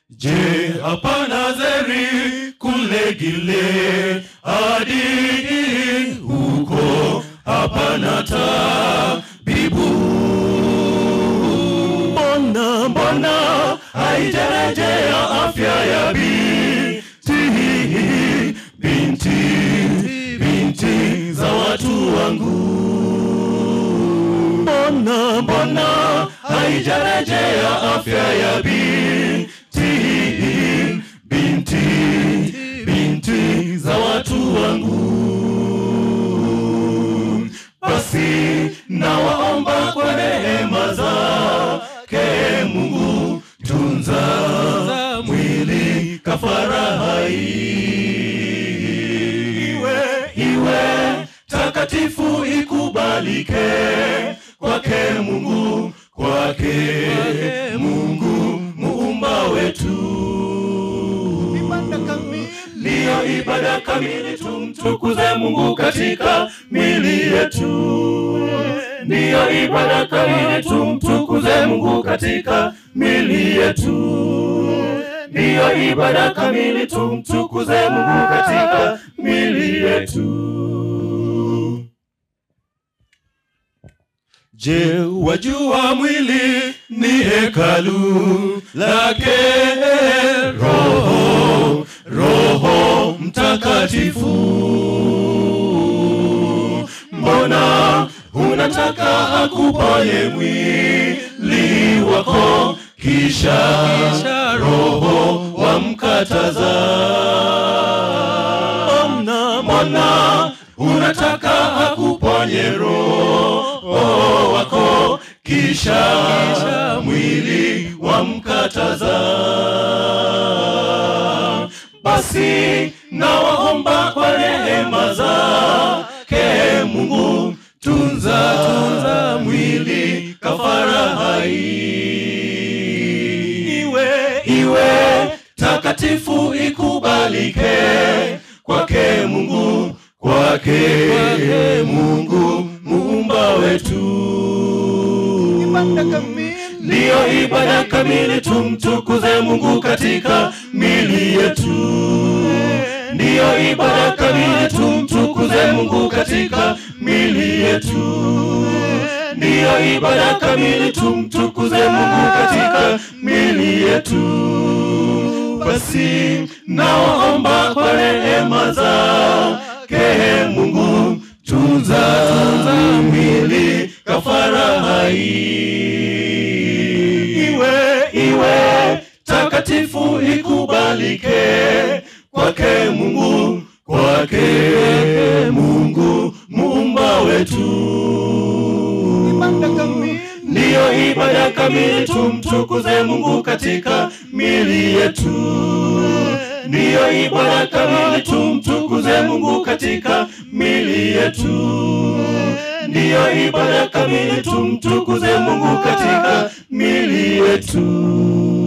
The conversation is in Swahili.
Je, hapa Nazeri kule Gile hadi huko hapana tabibu? Mbona mbona haijarejea afya ya binti binti binti za watu wangu? Mbona mbona haijarejea afya ya binti binti binti za watu wangu? Basi nawaomba kwa rehema zake Mungu, tunza mwili kafara hai iwe iwe takatifu ikubalike kwake Mungu kwake Mungu muumba wetu ndiyo ibada kamili, tumtukuze Mungu katika mili yetu. Ndiyo ibada kamili, tumtukuze Mungu katika mili yetu. Ndiyo ibada kamili, tumtukuze Mungu katika mili yetu. Je, wajua mwili ni hekalu lake Roho, Roho Mtakatifu? Mbona unataka akuponye mwili wako kisha, kisha Roho wamkataza? Mbona, mbona unataka akuponye roho wako kisha, kisha mwili wamkataza? Basi nawaomba kwa rehema zake Mungu, tunza tunza mwili kafara hai iwe iwe takatifu ikubalike kwake Mungu kwake Mungu muumba wetu. Ndiyo ibada kamili, tumtukuze Mungu katika mili yetu. Ndiyo ibada kamili, tumtukuze Mungu katika mili yetu. Ndiyo ibada kamili, tumtukuze Mungu katika mili yetu. Basi naomba kwa rehema zake Mungu, tunza tunza mwili kafara hai iwe iwe takatifu ikubalike kwake Mungu kwake Mungu muumba wetu ndiyo ibada kamili, tumtukuze Mungu katika mili yetu. Ndiyo ibada kamili, tumtukuze Mungu katika mili yetu. Ndiyo ibada kamili, tumtukuze Mungu katika mili yetu.